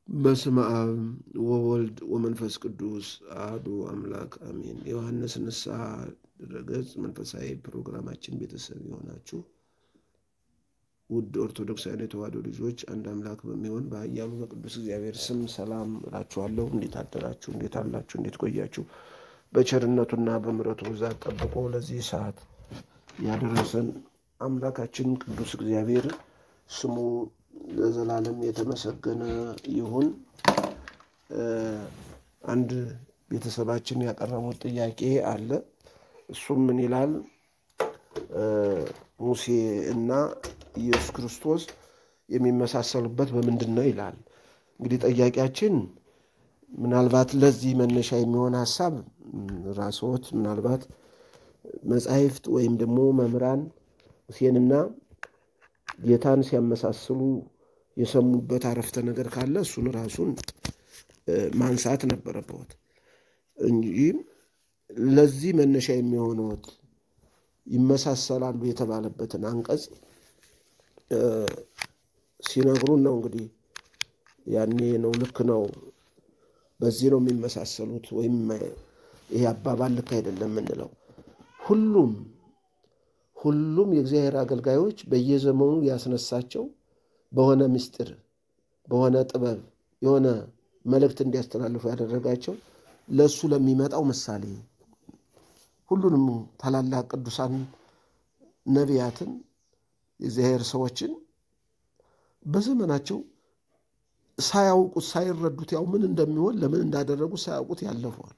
በስመ አብ ወወልድ ወመንፈስ ቅዱስ አሐዱ አምላክ አሜን። ዮሐንስ ንስሐ ድረገጽ መንፈሳዊ ፕሮግራማችን ቤተሰብ የሆናችሁ ውድ ኦርቶዶክሳውያን የተዋሕዶ ልጆች አንድ አምላክ በሚሆን በኃያሉ በቅዱስ እግዚአብሔር ስም ሰላም እላችኋለሁ። እንዴት አደራችሁ? እንዴት አላችሁ? እንዴት ቆያችሁ? በቸርነቱና በምሕረቱ ብዛት ጠብቆ ለዚህ ሰዓት ያደረሰን አምላካችን ቅዱስ እግዚአብሔር ስሙ ለዘላለም የተመሰገነ ይሁን። አንድ ቤተሰባችን ያቀረቡት ጥያቄ አለ። እሱም ምን ይላል? ሙሴ እና ኢየሱስ ክርስቶስ የሚመሳሰሉበት በምንድን ነው ይላል። እንግዲህ ጠያቂያችን ምናልባት ለዚህ መነሻ የሚሆን ሀሳብ ራስዎት ምናልባት መጻሕፍት ወይም ደግሞ መምህራን ሙሴንና ጌታን ሲያመሳስሉ የሰሙበት አረፍተ ነገር ካለ እሱን ራሱን ማንሳት ነበረበት እንጂ ለዚህ መነሻ የሚሆኑት ይመሳሰላሉ የተባለበትን አንቀጽ ሲነግሩን ነው። እንግዲህ ያኔ ነው ልክ ነው፣ በዚህ ነው የሚመሳሰሉት ወይም ይሄ አባባል ልክ አይደለም የምንለው ሁሉም ሁሉም የእግዚአብሔር አገልጋዮች በየዘመኑ ያስነሳቸው በሆነ ምስጢር በሆነ ጥበብ የሆነ መልእክት እንዲያስተላልፉ ያደረጋቸው ለእሱ ለሚመጣው ምሳሌ ሁሉንም ታላላቅ ቅዱሳን ነቢያትን የእግዚአብሔር ሰዎችን በዘመናቸው ሳያውቁት ሳይረዱት ያው ምን እንደሚሆን ለምን እንዳደረጉት ሳያውቁት ያለፈዋል።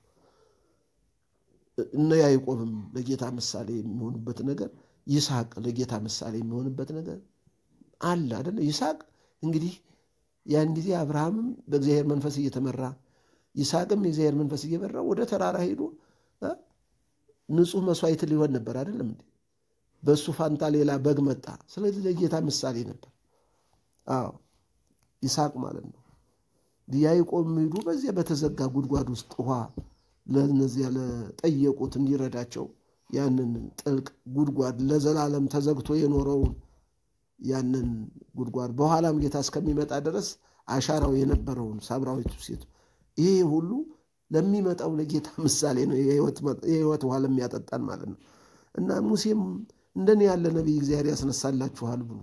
እነ ያዕቆብም ለጌታ ምሳሌ የሚሆኑበት ነገር ይስሐቅ ለጌታ ምሳሌ የሚሆንበት ነገር አለ አደለ? ይስሐቅ እንግዲህ ያን ጊዜ አብርሃምም በእግዚአብሔር መንፈስ እየተመራ ይስሐቅም የእግዚአብሔር መንፈስ እየመራ ወደ ተራራ ሄዶ ንጹሕ መስዋዕት ሊሆን ነበር አይደለም እንዴ? በእሱ ፋንታ ሌላ በግ መጣ። ስለዚህ ለጌታ ምሳሌ ነበር። አዎ ይስሐቅ ማለት ነው። ያዕቆብ ሄዱ በዚያ በተዘጋ ጉድጓድ ውስጥ ውሃ ለእነዚያ ለጠየቁት እንዲረዳቸው ያንን ጥልቅ ጉድጓድ ለዘላለም ተዘግቶ የኖረውን ያንን ጉድጓድ በኋላም ጌታ እስከሚመጣ ድረስ አሻራው የነበረውን ሳምራዊቱ ሴት ይሄ ሁሉ ለሚመጣው ለጌታ ምሳሌ ነው። የሕይወት ውሃ ለሚያጠጣን ማለት ነው። እና ሙሴም እንደኔ ያለ ነቢይ እግዚአብሔር ያስነሳላችኋል ብሎ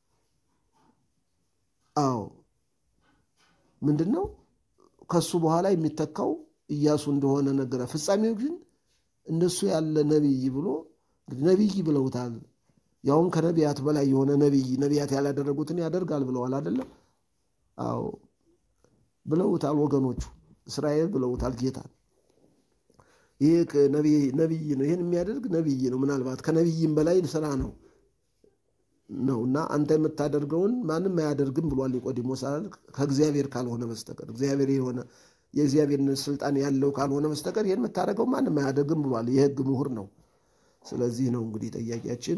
አዎ ምንድን ነው ከሱ በኋላ የሚተካው ኢያሱ እንደሆነ ነገረ። ፍጻሜው ግን እንደሱ ያለ ነቢይ ብሎ ነቢይ ብለውታል። ያውም ከነቢያት በላይ የሆነ ነቢይ ነቢያት ያላደረጉትን ያደርጋል ብለዋል አይደለም? አዎ ብለውታል። ወገኖቹ እስራኤል ብለውታል ጌታን። ይህ ነቢይ ነው፣ ይህን የሚያደርግ ነቢይ ነው። ምናልባት ከነቢይም በላይ ስራ ነው ነው እና አንተ የምታደርገውን ማንም አያደርግም ብሏል ኒቆዲሞስ አይደል? ከእግዚአብሔር ካልሆነ በስተቀር እግዚአብሔር የሆነ የእግዚአብሔርን ስልጣን ያለው ካልሆነ በስተቀር ይህን የምታደርገው ማንም አያደርግም ብሏል። የሕግ ምሁር ነው። ስለዚህ ነው እንግዲህ ጠያቂያችን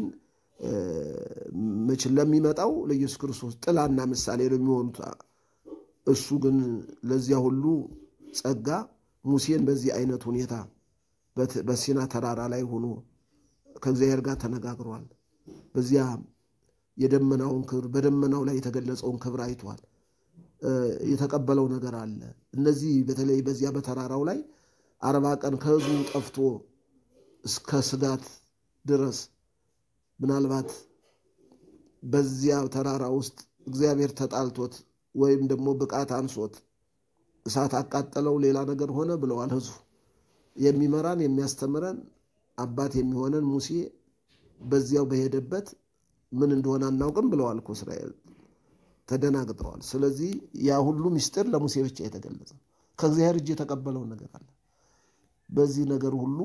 መችን ለሚመጣው ለኢየሱስ ክርስቶስ ጥላና ምሳሌ ነው የሚሆኑት። እሱ ግን ለዚያ ሁሉ ጸጋ ሙሴን በዚህ አይነት ሁኔታ በሲና ተራራ ላይ ሆኖ ከእግዚአብሔር ጋር ተነጋግሯል። በዚያ የደመናውን ክብር በደመናው ላይ የተገለጸውን ክብር አይቷል። የተቀበለው ነገር አለ። እነዚህ በተለይ በዚያ በተራራው ላይ አርባ ቀን ከሕዝቡ ጠፍቶ እስከ ስጋት ድረስ ምናልባት በዚያ ተራራ ውስጥ እግዚአብሔር ተጣልቶት ወይም ደግሞ ብቃት አንሶት እሳት አቃጠለው፣ ሌላ ነገር ሆነ ብለዋል ሕዝቡ። የሚመራን የሚያስተምረን አባት የሚሆነን ሙሴ በዚያው በሄደበት ምን እንደሆነ አናውቅም ብለዋል እኮ እስራኤል ተደናግጠዋል። ስለዚህ ያ ሁሉ ምስጢር ለሙሴ ብቻ የተገለጸ ከእግዚአብሔር እጅ የተቀበለው ነገር አለ። በዚህ ነገር ሁሉ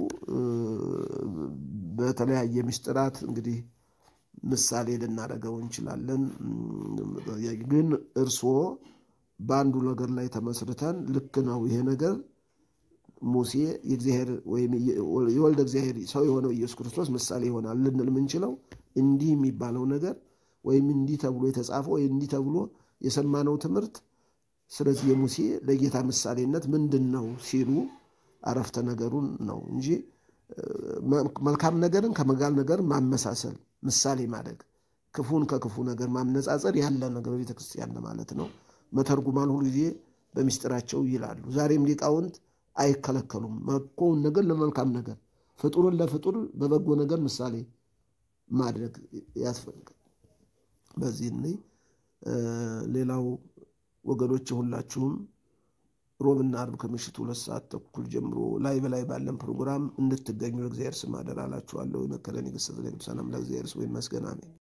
በተለያየ ምስጢራት እንግዲህ ምሳሌ ልናደርገው እንችላለን። ግን እርስዎ በአንዱ ነገር ላይ ተመስርተን ልክ ነው ይሄ ነገር ሙሴ የእግዚአብሔር ወይም የወልደ እግዚአብሔር ሰው የሆነው ኢየሱስ ክርስቶስ ምሳሌ ይሆናል ልንል የምንችለው እንዲህ የሚባለው ነገር ወይም እንዲህ ተብሎ የተጻፈው ወይ እንዲህ ተብሎ የሰማነው ትምህርት ስለዚህ የሙሴ ለጌታ ምሳሌነት ምንድን ነው ሲሉ አረፍተ ነገሩን ነው እንጂ መልካም ነገርን ከመጋል ነገር ማመሳሰል ምሳሌ ማድረግ ክፉን ከክፉ ነገር ማነጻጸር ያለ ነገር በቤተ ክርስቲያን ማለት ነው። መተርጉማን ሁሉ ጊዜ በሚስጥራቸው ይላሉ። ዛሬም ሊቃውንት አይከለከሉም። መጥፎውን ነገር ለመልካም ነገር፣ ፍጡርን ለፍጡር በበጎ ነገር ምሳሌ ማድረግ ያስፈልጋል። በዚህ እኔ ሌላው ወገኖች ሁላችሁም ሮብና አርብ ከምሽቱ ሁለት ሰዓት ተኩል ጀምሮ ላይ በላይ ባለን ፕሮግራም እንድትገኙ ለእግዚአብሔር ስም አደራ እላችኋለሁ። የመከረን የገሰጸን የቅዱሳን አምላክ እግዚአብሔር ስሙ ይመስገን፣ አሜን።